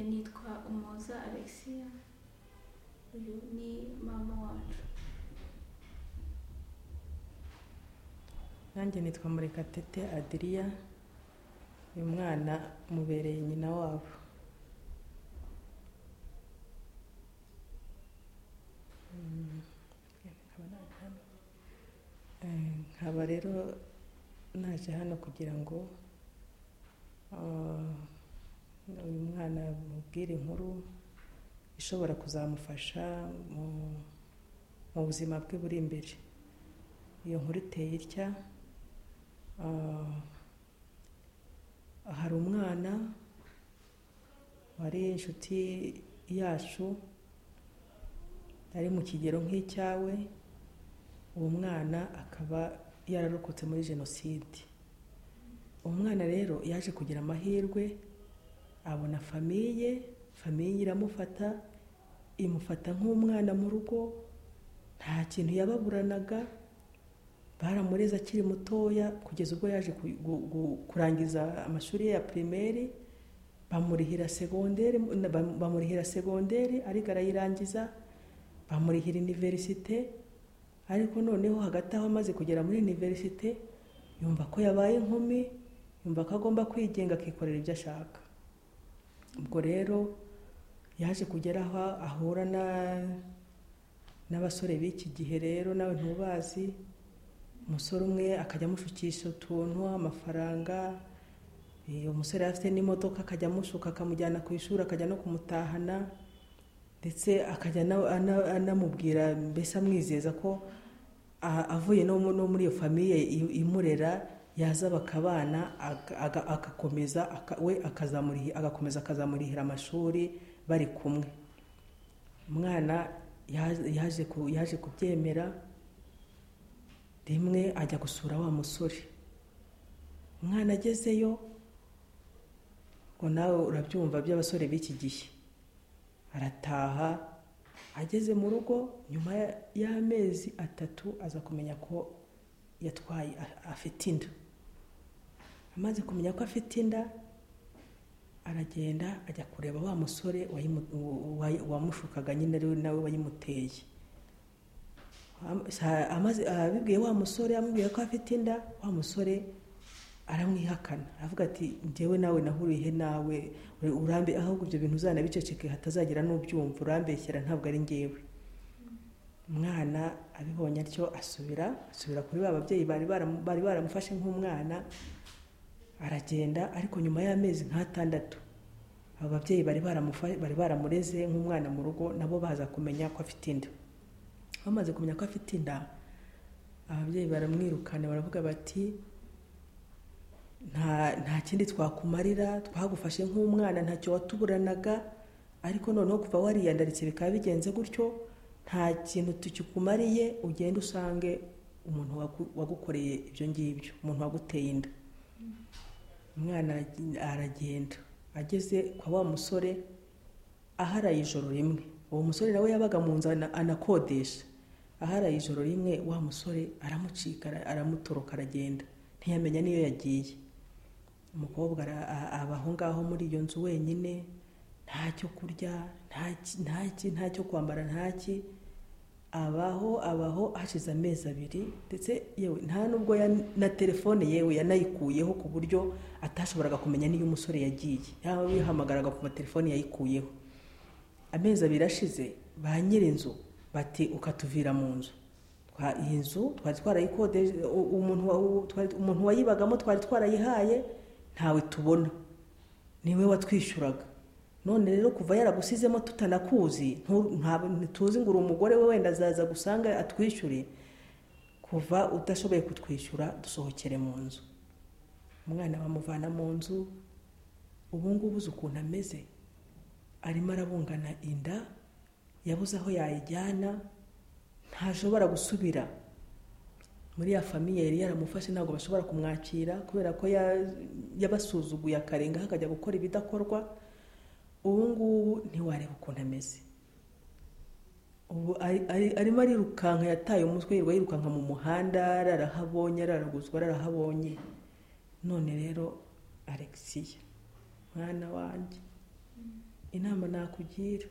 nitwa umuhoza alexia uyu ni mama wacu nanjye nitwa murekatete adiriya uyu mwana mubereye nyina wabo nkaba rero naje hano kugira ngo uyu mwana mubwire inkuru ishobora kuzamufasha mu buzima bwe buri imbere iyo nkuru iteye itya hari umwana wari inshuti yacu ari mu kigero nk'icyawe uwo mwana akaba yararokotse muri jenoside umwana rero yaje kugira amahirwe abona famiye famiye iramufata imufata nk'umwana mu rugo nta kintu yababuranaga baramureze akiri mutoya kugeza ubwo yaje kurangiza amashuri ye ya pirimeri bamurihira segonderi bamurihira segonderi ariko arayirangiza bamurihira iniverisite ariko noneho hagati aho amaze kugera muri iniverisite yumva ko yabaye inkumi yumva ko agomba kwigenga akikorera ibyo ashaka ubwo rero yaje kugera aho ahura n'abasore b'iki gihe rero nawe ntubazi umusore umwe akajya amushukisha utuntu amafaranga uyu musore afite n'imodoka akajya amushuka akamujyana ku ishuri akajya no kumutahana ndetse akajya anamubwira mbese amwizeza ko avuye no muri iyo famiye imurera yazaba akabana agakomeza we agakomeza akazamurihira amashuri bari kumwe umwana yaje kubyemera rimwe ajya gusura wa musore umwana agezeyo ngo nawe urabyumva by'abasore b'iki gihe arataha ageze mu rugo nyuma y'amezi atatu aza kumenya ko yatwaye afite inda amaze kumenya ko afite inda aragenda ajya kureba wa musore wamushukaga nyine nawe wayimuteye abibwiye wa musore amubwiye ko afite inda wa musore aramwihakana aravuga ati ngewe nawe nahuriye nawe urambe ahubwo ibyo bintu uzanabiceceke hatazagira n'ubyumva urambeshyera ntabwo ari ngewe umwana abibonye atyo asubira asubira kuri ba babyeyi bari baramufashe nk'umwana aragenda ariko nyuma y'amezi nk'atandatu abo babyeyi bari baramureze nk'umwana mu rugo nabo baza kumenya ko afite inda bamaze kumenya ko afite inda ababyeyi baramwirukana baravuga bati nta kindi twakumarira twagufashe nk'umwana ntacyo watuburanaga ariko noneho kuva wariyandaritse bikaba bigenze gutyo nta kintu tukikumariye ugenda usange umuntu wagukoreye ibyo ngibyo umuntu waguteye inda umwana aragenda ageze kwa wa musore aharaye ijoro rimwe uwo musore nawe yabaga mu nzu anakodesha aharaye ijoro rimwe wa musore aramucika aramutoroka aragenda ntiyamenya n'iyo yagiye umukobwa abaho ngaho muri iyo nzu wenyine nta cyo kurya nta cyo kwambara ntaki abaho abaho hashize amezi abiri ndetse yewe nta nubwo na telefone yewe yanayikuyeho ku buryo atashoboraga kumenya n'iyo umusore yagiye yaba yihamagaraga ku matelefone yayikuyeho amezi abiri ashize ba nyir'inzu bati ukatuvira mu nzu iyi nzu twari twarayikodeshe umuntu wayibagamo twari twarayihaye ntawe tubona niwe watwishyuraga none rero kuva yaragusizemo tutanakuzi tuzi ngo uri umugore we wenda azaza gusanga atwishyure kuva udashoboye kutwishyura dusohokere mu nzu umwana bamuvana mu nzu ubungubu uzi ukuntu ameze arimo arabungana inda yabuze aho yayijyana ntashobora gusubira muri ya famiye yari yaramufashe ntabwo bashobora kumwakira kubera ko yabasuzuguye akarengaho akajya gukora ibidakorwa ubu ngubu ntiwareba ukuntu ameze ubu arimo arirukanka yataye umutwe yirirwa yirukanka mu muhanda ararahabonye araraguzwa ararahabonye none rero alexia mwana wanjye inama nakugira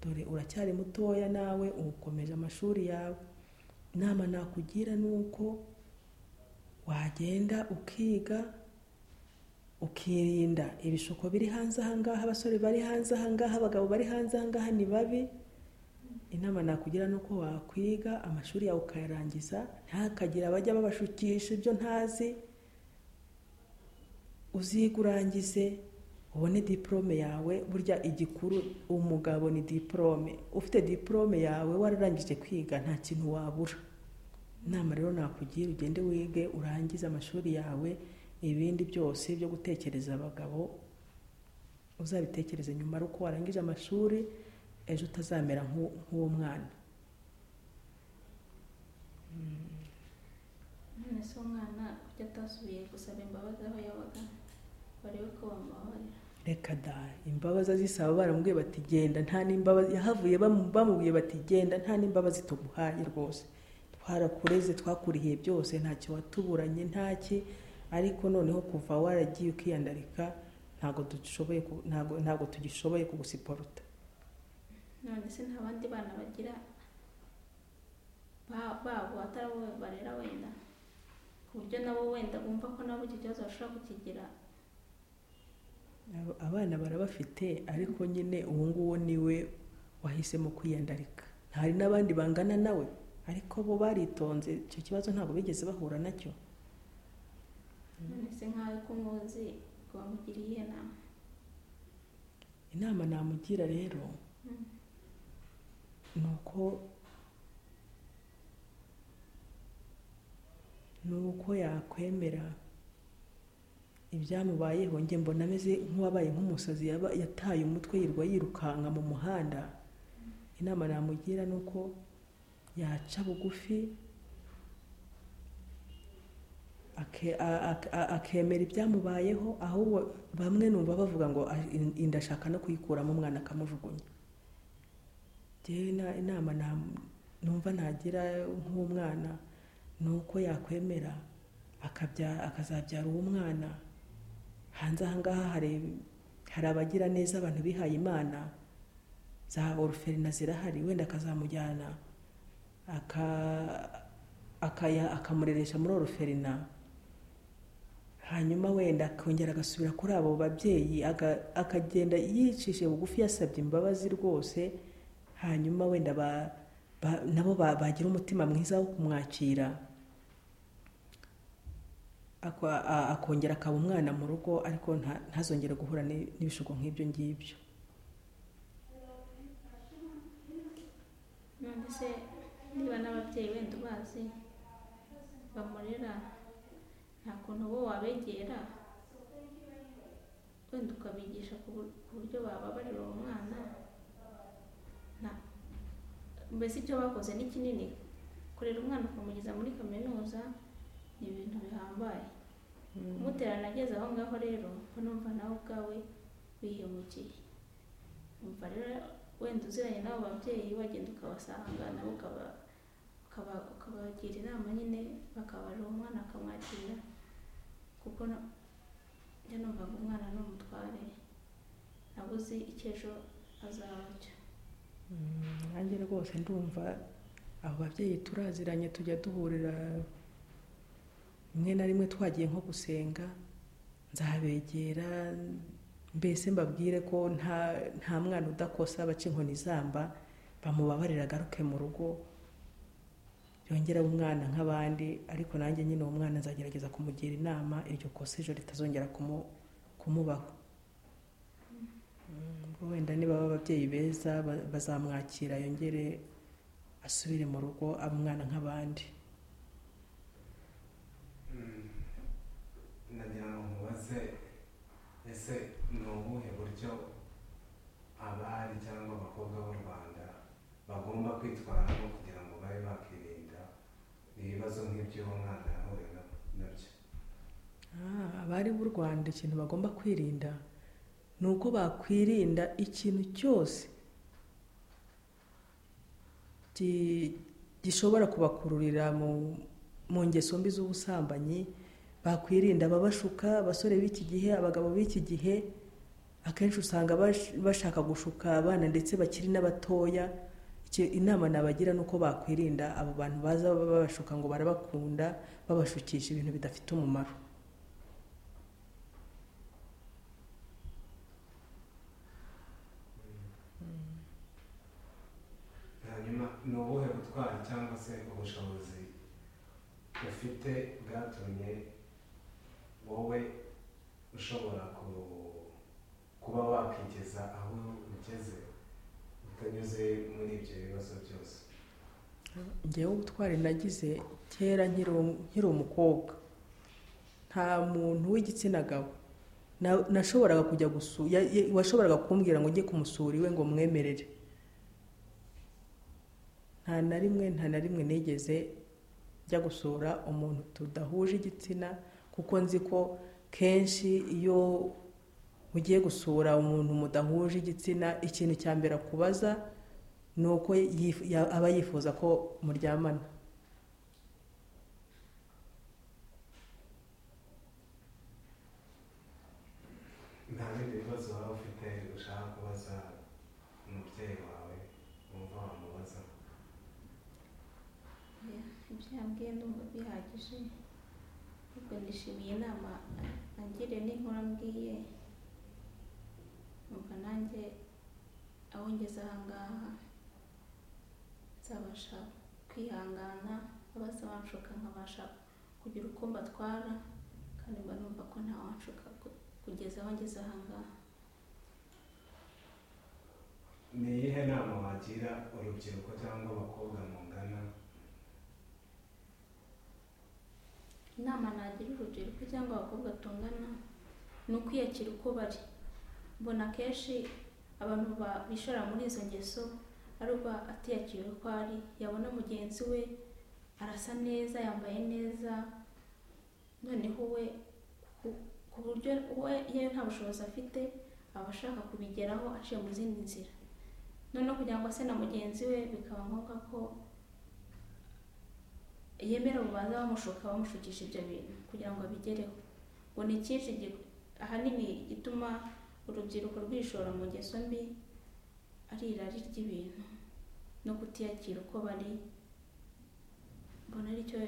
dore uracyari mutoya nawe ukomeje amashuri yawe inama nakugira ni uko wagenda ukiga ukirinda ibishuko biri hanze ahangaha abasore bari hanze ahangaha abagabo bari hanze ahangaha ni babi inama nakugira ni uko wakwiga amashuri yawe ukayarangiza ntihakagire abajya babashukisha ibyo ntazi uzige urangize ubone diporome yawe burya igikuru umugabo ni diporome ufite diporome yawe wararangije kwiga nta kintu wabura inama rero nakugira ugende wige urangize amashuri yawe ibindi byose byo gutekereza abagabo uzabitekereze nyuma ari uko warangije amashuri ejo utazamera nk'u- nk'uwo mwana none se umwana kuki atasubiye gusaba imbabazi aho yabaga barebe ko bamubabarira reka da imbabazi azisaba baramubwiye bati genda nta n'imbabazi yahavuye bamu- bamubwiye bati genda nta n'imbabazi tuguhaye rwose twarakureze twakurihiye byose ntacyo watuburanye ntaki ariko noneho kuva waragiye ukiyandarika ntabwo dushoboye ku- ntabwo ntabwo tugishoboye kugusiporuta none se nta bandi bana bagira ba- babo atari abo barera wenda ku buryo nabo wenda bumva ko nabo icyo kibazo bashobora kukigira Aba- abana barabafite ariko nyine uwo nguwo niwe wahisemo kwiyandarika hari n'abandi bangana nawe ariko bo baritonze icyo kibazo ntabwo bigeze bahura nacyo none se nkawe ko umuzi ngo bamugiriye iyihe nama inama namugira rero Mm. ni uko ni uko yakwemera ibyamubayeho njye mbona ameze nk'uwabaye nk'umusazi yaba- yataye umutwe yirwa yirukanka mu muhanda inama namugira ni uko yaca bugufi ake- a- a- a- akemera ibyamubayeho ahubwo bamwe numva bavuga ngo "Ah, in- inda ashaka no kuyikuramo umwana akamujugunya njyewe na- inama na- numva nagira nk'uwo mwana ni uko yakwemera akabya- akazabyara uwo mwana hanze ahangaha hari hari abagira neza abantu bihaye imana za oruferina zirahari wenda akazamujyana aka- akaya- akamureresha muri oruferina hanyuma wenda akongera agasubira kuri abo babyeyi aga- akagenda yicishije bugufi yasabye imbabazi rwose hanyuma wenda ba- ba- nabo ba- bagira umutima mwiza wo kumwakira Akwa- a- akongera akaba umwana mu rugo ariko nta- ntazongere guhura ni- n'ibishuko nk'ibyo ngibyo none se niba n'ababyeyi wenda ubazi bamurera nta kuntu bo wabegera wenda ukabigisha ku bur- ku buryo bababarira uwo mwana nta- mbese icyo bakoze ni kinini kurera umwana ukamugeza muri kaminuza ni ibintu bihambaye kumuterana ageze aho ngaho rero ko numva nawe ubwawe wihemukiye umva rero wenda uziranye n'abo babyeyi wagenda ukabasanga nabo ukaba ukaba- ukabagira inama nyine bakabarira umwana akamwakira kuko na- njya numva ngo umwana ni umutware ntabwo uzi icyo ejo azaba cyo nanjye rwose ndumva abo babyeyi turaziranye tujya duhurira rimwe na rimwe twagiye nko gusenga nzabegera mbese mbabwire ko nta nta mwana udakosa baca inkoni zamba bamubabarira agaruke mu rugo yongera umwana nk'abandi ariko nanjye nyine uwo mwana nzagerageza kumugira inama iryo kosa ejo ritazongera kumu- kumubaho ubwo wenda niba baba ababyeyi beza ba- bazamwakira yongere asubire mu rugo abe umwana nk'abandi ndagira ngo mubaze ese ni ubuhe buryo abari cyangwa abakobwa b'u rwanda bagomba kwitwaramo kugira ngo babe bakirinda ibibazo nk'iby'uwo mwana yahuye na- nabyo Ah, abari b'u rwanda ikintu bagomba kwirinda ni uko bakwirinda ikintu cyose gi- gishobora kubakururira mu mu ngeso mbi z'ubusambanyi bakwirinda ababashuka abasore b'iki gihe abagabo b'iki gihe akenshi usanga bash- bashaka gushuka abana ndetse bakiri n'abatoya Icyo inama nabagira ni uko bakwirinda abo bantu baza babashuka ngo barabakunda babashukisha ibintu bidafite umumaro hanyuma ni ubuhe butwari cyangwa se ubushobozi ufite bwatumye wowe ushobora ku- kuba wakigeza aho ugeze utanyuze muri ibyo bibazo byose ngewe ubutwari nagize kera nkiri um- nkiri umukobwa nta muntu w'igitsina gabo na- nashoboraga kujya gusura washoboraga kumbwira ngo njye kumusura iwe ngo mwemerere nta na rimwe nta na rimwe nigeze njya gusura umuntu tudahuje igitsina kuko nzi ko kenshi iyo ugiye gusura umuntu mudahuje igitsina ikintu cya mbere akubaza ni uko yif- ya- aba yifuza ko muryamana nta bindi bibazo waba ufite ushaka kubaza umubyeyi wawe wumva wamubaza ibyo yambwiye ndumva bihagije ahubwo nishimiye inama angiriye n'inkuru ambwiye numva nanjye aho ngeze aha ngaha nzabasha kwihangana abaza banshuka nkabasha kugira uko mbatwara kandi mba numva ko ntawanshuka ku- kugeza aho ngeze aha ngaha ni iyihe nama wagira urubyiruko cyangwa abakobwa mungana inama nagira urubyiruko cyangwa abakobwa tungana ni ukwiyakira uko bari mbona akenshi abantu ba- bishora muri izo ngeso ari uba atiyakiriye uko ari yabona mugenzi we arasa neza yambaye neza noneho we ku- ku buryo we iyo nta bushobozi afite aba ashaka kubigeraho aciye mu zindi nzira noneho kugira ngo ase na mugenzi we bikaba ngombwa ko yemera ubanza bamushuka bamushukisha ibyo bintu kugira ngo abigereho ngo ni icyinshi gi- ahanini gituma urubyiruko rwishora mu ngeso mbi ari irari ry'ibintu no kutiyakira uko bari mbona aricyo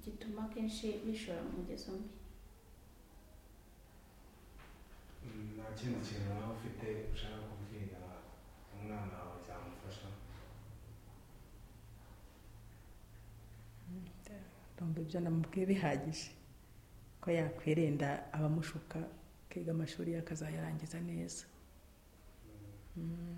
gituma akenshi bishora mu ngeso mbi Mm, nta kindi kintu waba ufite ushaka kubwira umwana wawe cyamufasha ndumva ibyo namubwiye bihagije ko yakwirinda abamushuka akiga amashuri ye akazayarangiza neza Mm.